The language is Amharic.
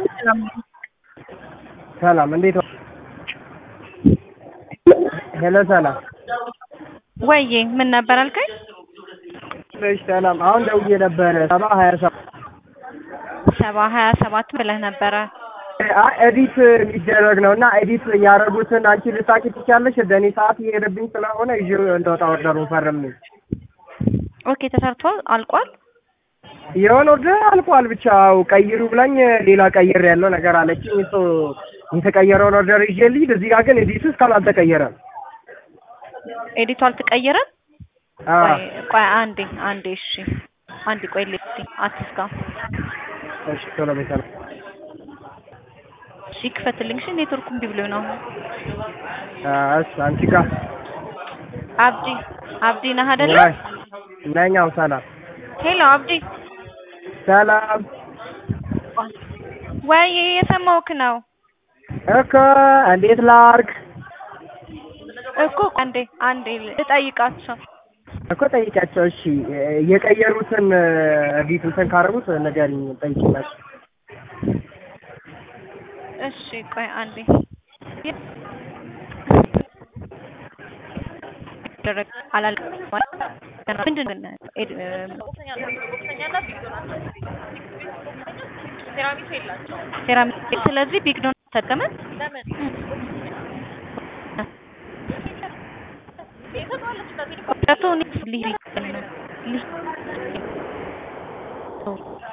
ሰላም እንዴት ነው? ሄሎ ሰላም ወይዬ ምን ነበር አልከኝ? እሺ ሰላም አሁን ደውዬ ነበረ ሰባ ሀያ ሰባት ሰባ ሀያ ሰባት ብለህ ነበረ። አይ ኤዲት የሚደረግ ነው እና ኤዲት ያደረጉትን አንቺ ልታቂ ትችያለሽ። በእኔ ሰዓት እየሄደብኝ ስለሆነ ይዤው እንደወጣ ኦርደሩ ፈርም ኦኬ ተሰርቷል፣ አልቋል። የሆነ ኦርደር አልቋል። ብቻ አዎ ቀይሩ ብላኝ ሌላ ቀይር ያለው ነገር አለችኝ። እሱ የተቀየረውን ኦርደር ይዤ ልሂድ። እዚህ ጋር ግን ኤዲቱ እስካሁን አልተቀየረም። ኤዲቱ አልተቀየረም። አዎ ቆይ ቆይ አንዴ አንዴ እሺ አንዴ ቆይ ልስቲ አትስጋ እሺ ቶሎ በይ ሰላም እሺ ክፈትልኝ። እሺ ኔትወርኩ እምቢ ብሎኝ ነው። እሺ አንቺ ጋር አብዲ አብዲ ነህ አይደለ? ወይ ነኛው ሰላም ሄሎ አብዲ ሰላም ወይ የሰማሁህ ነው እኮ እንዴት ላርግ እኮ አንዴ አንዴ ልጠይቃቸው። እኮ ጠይቂያቸው። እሺ የቀየሩትን ኤዲት እንትን ካደረጉት ንገሪኝ፣ ጠይቂላቸው። እሺ ቆይ አንዴ ደረግ አላልኩም ማለት ምንድን ነው ኤድ- ሴራሚክ ስለዚህ ቢግ ዶን ተጠቀመ ኦፕሬቱ